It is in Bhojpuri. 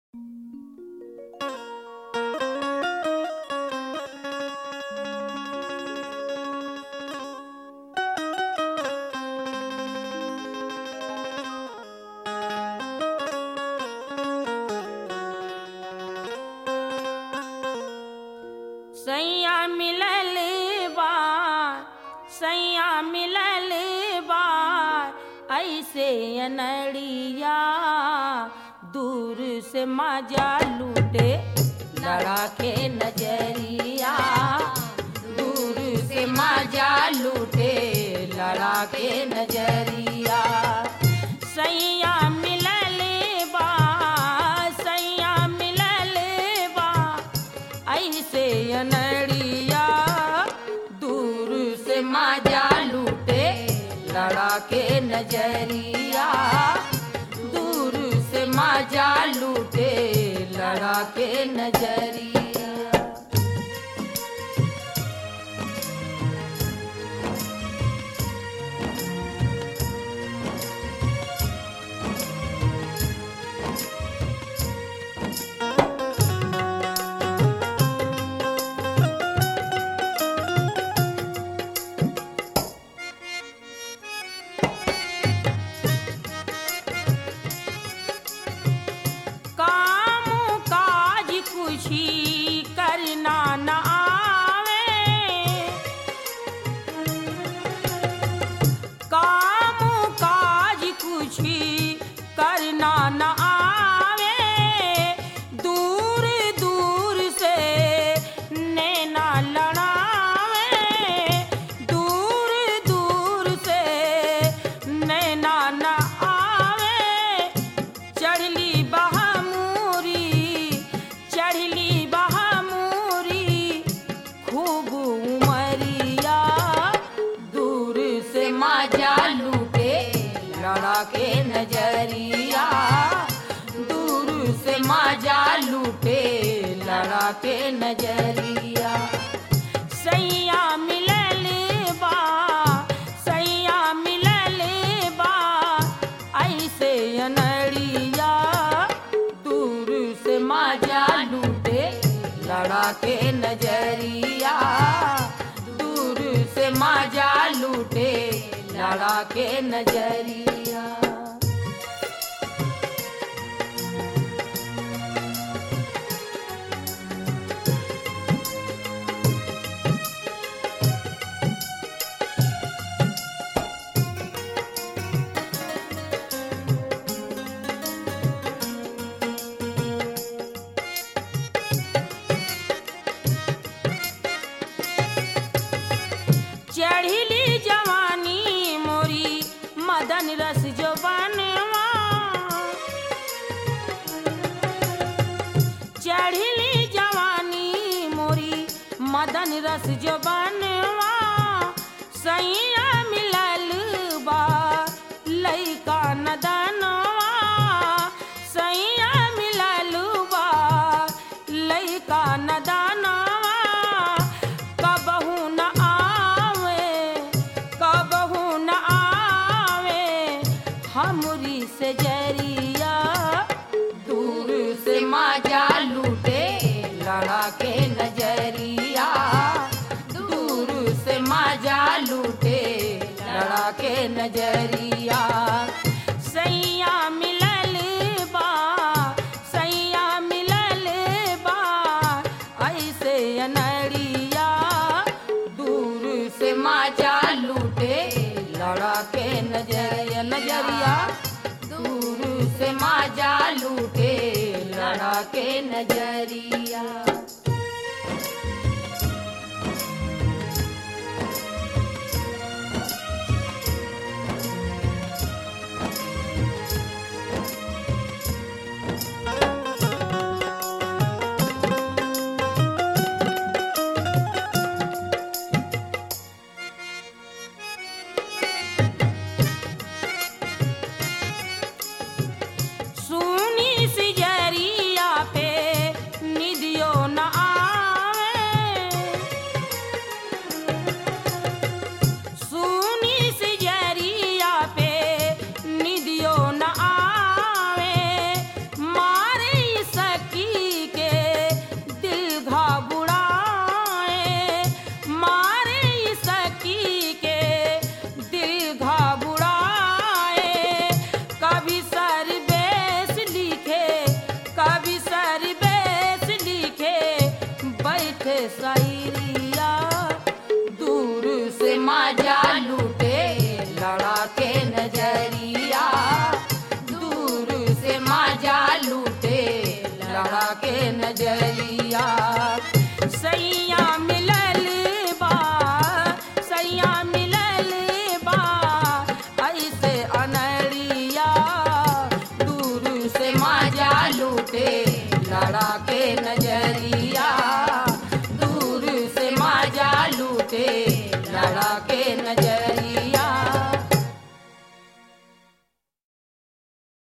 सैया मिलल बा सैया मिलल बा ऐसे अनड़िया दूर से मजा लूटे लड़ा के नजरिया दूर से मजा लूटे लड़ा के नजरिया सैया मिलल बा सैया मिलल बा ऐसे अनड़िया दूर से मजा लूटे लड़ा के नजरिया दूर से मजा लूटे लड़ा के नजरिया काम काज कुछी करना न आवे काम काज कुछी करना न आवे दूर दूर से नैना लड़ावे दूर दूर से नैना न आवे चढ़ली बहामूरी चढ़ली बहामूरी खूब उमरिया दूर से मजा लूटे लड़ा के नजरिया दूर से मजा लूटे लड़ा के नजरिया सैया मिलल बा सैया मिलल बा ऐसे अनड़िया दूर से मजा लूटे लड़ा के नजरिया दूर से मजा लूटे लड़ा के नजरिया चढ़िली जवानी मोरी मदन रस जो बनवा चढ़िली जवानी मोरी मदन रस जो बनवा सैया मिलल बा लैका नदनवा सैया मिलल बा लैका नदनवा कबहू न आवे कबहू न आवे हमरी से जरिया दूर से मजा लूटे लड़ा के नजरिया दूर से मजा लूटे लड़ा के नजरिया सैया मिलल बा सैया मिलल बा ऐसे अनड़िया दूर से मजा लूटे लड़ा के नजरिया नजरिया दूर से मजा लूटे लड़ा के नजरिया सुनी सिजरिया पे निदियो न सैरिया दूर से मजा लूटे लड़ा के नजरिया दूर से मजा लूटे लड़ा के नजरिया सैया मिलल बा सैया मिलल बा ऐसे अनरिया दूर से मजा लूटे लड़ा